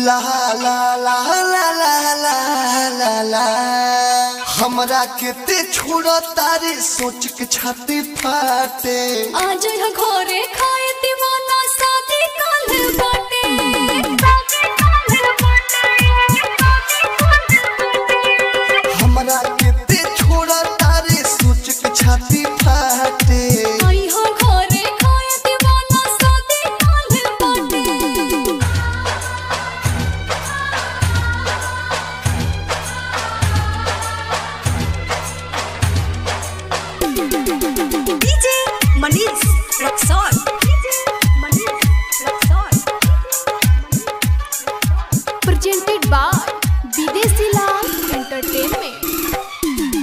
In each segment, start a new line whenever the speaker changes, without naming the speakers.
ला ला ला ला ला ला ला ला हमरा के ते छोड़ तारे सोच के छाती फाटे
आज यहाँ घरे खाए दीवाना शादी काल बाटे
हमरा के ते छोड़ तारे सोच के छाती फाटे
आई हो घरे खाए दीवाना शादी काल बाटे
DJ Manish Rexon. Manish Rexon.
presented by Videsi Lal Entertainment.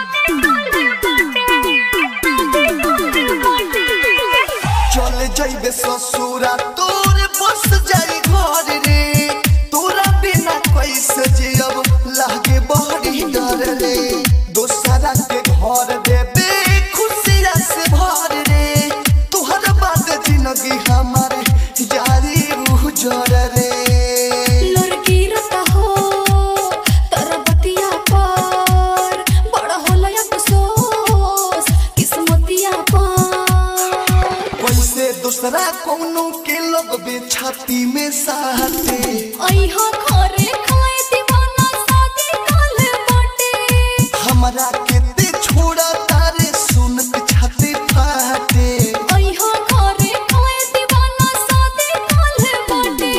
चल जइबे ससुरा तोर बस जाई घर रे तोरा बिना कैसे जियब लागे बड़ी डर रे दोसरा के घर देबे खुशिया से भर रे तोहर बाद जिंदगी हमारे जारी उजर रे
लड़की रता हो तोरा बतिया पर बड़ा होला अफसोस किस्मतिया पर
कैसे दूसरा कोनो के लोग बे छाती में साथे
आई हो घरे खाए दीवाना शादी काल बाटे
हमरा के ते छोड़ा तारे सुन के छाती फाटे
आई हो घरे खाए दीवाना शादी काल बाटे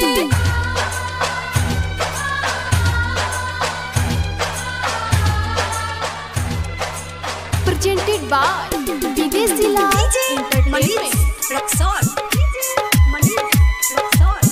presented by Videsi Lal
DJ
Entertainment.
Manish Rexon. Manish Rexon.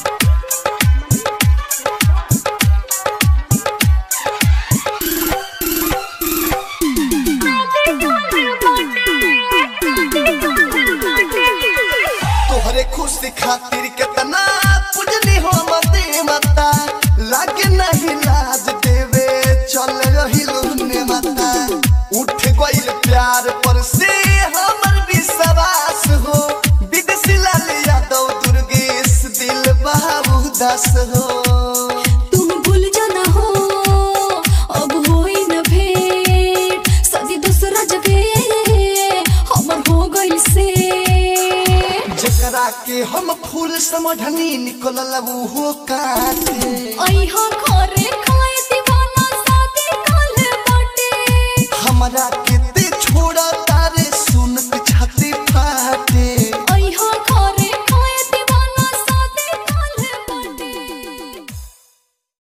तोहरे खुशी खातिर केतना पूजनी हो मते मता लागे नहीं लाज देवे चल रही लुने मता उठ गइल प्यार पर से हमर विश्वास हो विदेशी लाल यादव दुर्गेश दिल बाबू दास हो
तुम भूल जाना हो अब होई न भेंट सदी दूसरा जगह हमर हो गइल से
जेकरा के हम फूल समझनी निकलल वो काटे
आई हो घरे